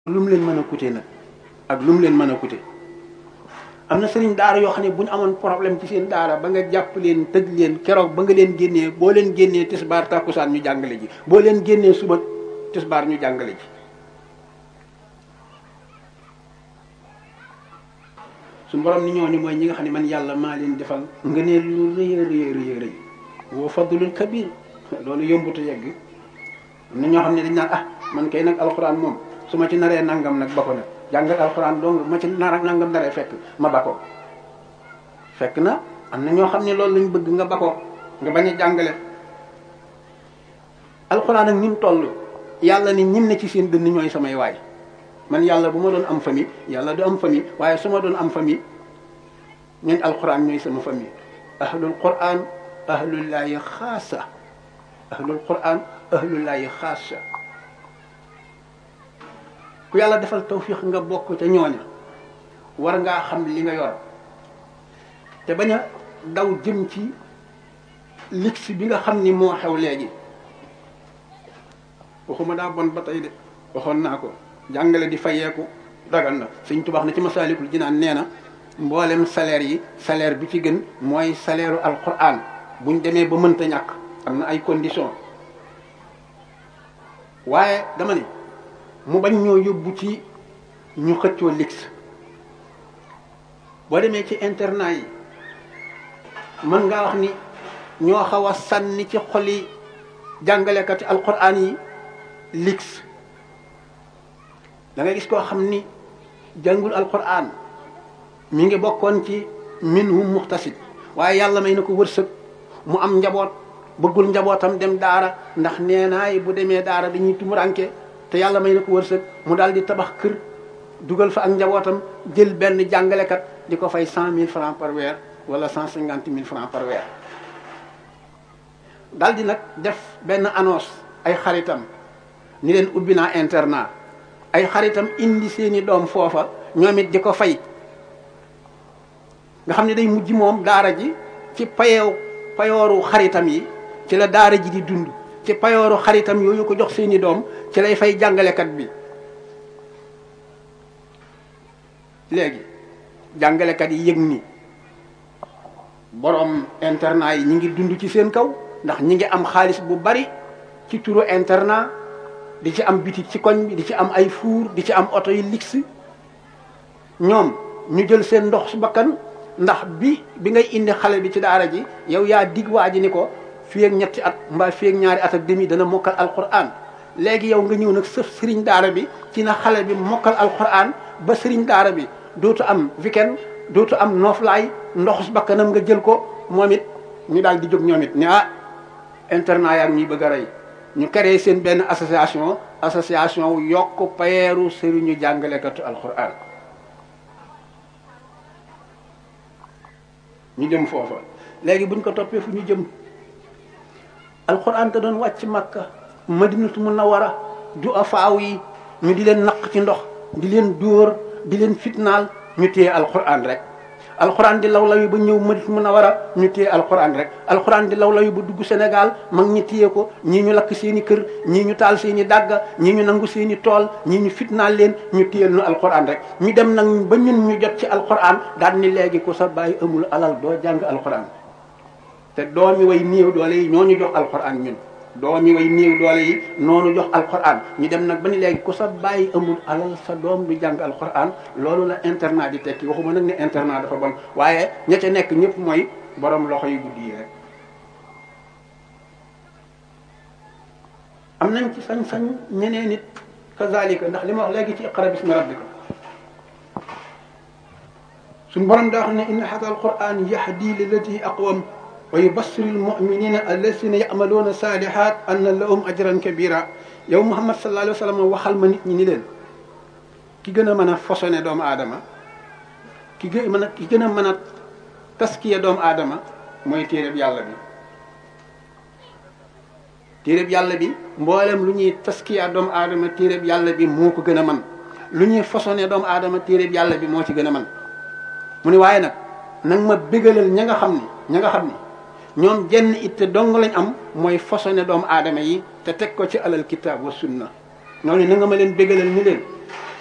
lu mu leen mën a coûter nag ak lu mu leen mën a coûter am na sëriñ daara yoo xam ne bu ñu amoon problème ci seen daara ba nga jàpp leen tëj leen keroog ba nga leen génnee boo leen génnee tisbaar tàkkusaan ñu jàngale ji boo leen génnee suba tisbaar ñu jàngale ji suñu borom ni ñooñu mooy ñi nga xam ne man yàlla maa leen defal nga ne lu rëy a rëy rëy rëy woo fadlul kabir loolu yombutu yegg am na ñoo xam ne dañ naan ah man kay nag alxuraan moom su ma ci naree nangam nag ba ko nag jàngal alxuraan dong ma ci nar nangam naree fekk ma ba ko fekk na am na ñoo xam ne loolu lañ bëgg nga ba ko nga bañ a jàngale alxuraan ak ni mu toll yàlla ni ñim ne ci seen dënn ñooy samay waay man yàlla bu ma doon am famille yàlla du am famille waaye su ma doon am famille ñooñ alxuraan ñooy sama famille ahlul quran ahlullaahi xaasa ahlul quran ahlullaahi xaasa ku yàlla defal tawfiix nga bokk ca ñooña war ngaa xam li nga yor te bañ a daw jëm ci lix bi nga xam ni moo xew léegi waxuma daa bon ba tey de waxoon naa ko jàngale di fayeeku dagan na Sëñ Tuubaa na ci Masaalikul Jinaan nee na mboolem salaire yi salaire bi ci gën mooy salaire u alquran buñ demee ba mënta ñàkk am na ay conditions waaye dama ne mu bañ ñoo yóbbu ci ñu xëccoo lix boo demee ci internat yi mën ngaa wax ni ñoo xaw a sànni ci xoli jàngalekati alquran yi lix da ngay gis koo xam ni jàngul alquran mi ngi bokkoon ci minhum muxtasid waaye yàlla may na ko wërsëg mu am njaboot bëggul njabootam dem daara ndax nee naay bu demee daara dañuy tumuranke te yàlla may na ko wërsëg mu daal di tabax kër dugal fa ak njabootam jël benn jàngalekat di ko fay cent mille francs par weer wala cent cinquante mille francs par weer daal di nag def benn annonce ay xaritam ni leen ubbi naa internat ay xaritam indi seeni doom foofa ñoom it di ko fay nga xam ne day mujj moom daara ji ci payeew payooru xaritam yi ci la daara ji di dund ci payooru xaritam yooyu ko jox seeni doom ci lay fay jàngalekat bi léegi jàngalekat yi yëg ni borom internat yi ñi ngi dund ci seen kaw ndax ñi ngi am xaalis bu bari ci turu internat di ci am bitik ci koñ bi di ci am ay fuur di ci am oto yu lix ñoom ñu jël seen ndox su bakkan ndax bi bi ngay indi xale bi ci daara ji yow yaa dig waa ji ni ko fii ak ñetti at mbaa fii ak ñaari at ak demi dana mokkal alquran léegi yow nga ñëw nag sëf sëriñ daara bi ci na xale bi mokkal alquran ba sëriñ daara bi dootu am weekend dootu am nooflaay ndox su bakkanam nga jël ko moom it ñu daal di jóg ñoom it ne ah internat yaa ngi ñuy bëgg a rey ñu créé seen benn association association yokk payeeru sëriñu jàngalekatu alquran ñu jëm foofa léegi buñ ko toppee fu ñu jëm alquran te doon wàcc makka madinatu munawara du afaaw yi ñu di leen naq ci ndox di leen dóor di leen fitnaal ñu téye alquran rek alquran di law law yi ba ñëw madinatu munawara ñu téye alquran rek alquran di law law yi ba dugg Sénégal mag ñi téye ko ñii ñu lakk seen i kër ñii ñu taal seen i dàgga ñii ñu nangu seen i tool ñii ñu fitnaal leen ñu téye nu alquran rek ñu dem nag ba ñun ñu jot ci alquran daal ni léegi ku sa bàyyi amul alal doo jàng alquran te doomi way néew doole yi ñoo ñu jox alquran ñun doomi way néew doole yi noonu jox alquran ñu dem nag ba ni léegi ku sa bàyyi amul alal sa doom du jàng alquran loolu la internat di tekki waxuma nag ne internat dafa bon waaye ña ca nekk ñëpp mooy borom loxo yu guddi yi rek am nañ ci sañ-sañ ñeneen nit kazalika ndax li ma wax léegi ci iqra bismi rabbika suñ borom daa xam ne inna hada alquran yahdi lillati aqwam wa yubassir almuminina alladina yamaluuna salihat anna lahum ajran kabira yow muhammad sallallahu alayhi wa sallam waxal ma nit ñi ni leen ki gën a mën a façonné doomu aadama ki gën a mën a ki gën a mën a taskiya doomu aadama mooy téereb yàlla bi téereb yàlla bi mboolem lu ñuy taskiya doomu aadama téereb yàlla bi moo ko gën a man lu ñuy façonné doomu aadama téereb yàlla bi moo ci gën a man mu ne waaye nag nag ma bégalal ña nga xam ni ña nga xam ni ñoom jenn itte dong lañ am mooy façonné doomu aadama yi te teg ko ci alal kitaab wa sunna ñooñu na nga ma leen bégalal ni leen